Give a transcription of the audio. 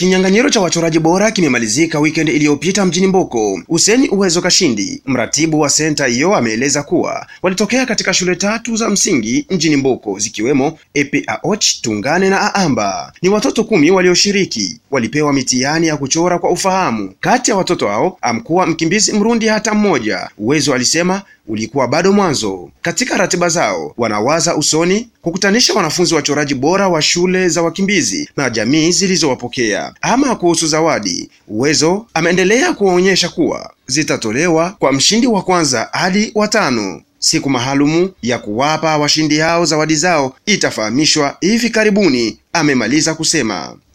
Kinyang'anyiro cha wachoraji bora kimemalizika weekend iliyopita mjini Mboko. Hussein Uwezo Kashindi, mratibu wa senta hiyo, ameeleza kuwa walitokea katika shule tatu za msingi mjini Mboko zikiwemo Epe Aoch, Tungane na Aamba. Ni watoto kumi walioshiriki, walipewa mitihani ya kuchora kwa ufahamu. Kati ya watoto hao amkuwa mkimbizi Mrundi hata mmoja. Uwezo alisema ulikuwa bado mwanzo. Katika ratiba zao wanawaza usoni kukutanisha wanafunzi wachoraji bora wa shule za wakimbizi na jamii zilizowapokea. Ama kuhusu zawadi, Uwezo ameendelea kuwaonyesha kuwa zitatolewa kwa mshindi wa kwanza hadi watano. Siku maalumu ya kuwapa washindi hao zawadi zao itafahamishwa hivi karibuni, amemaliza kusema.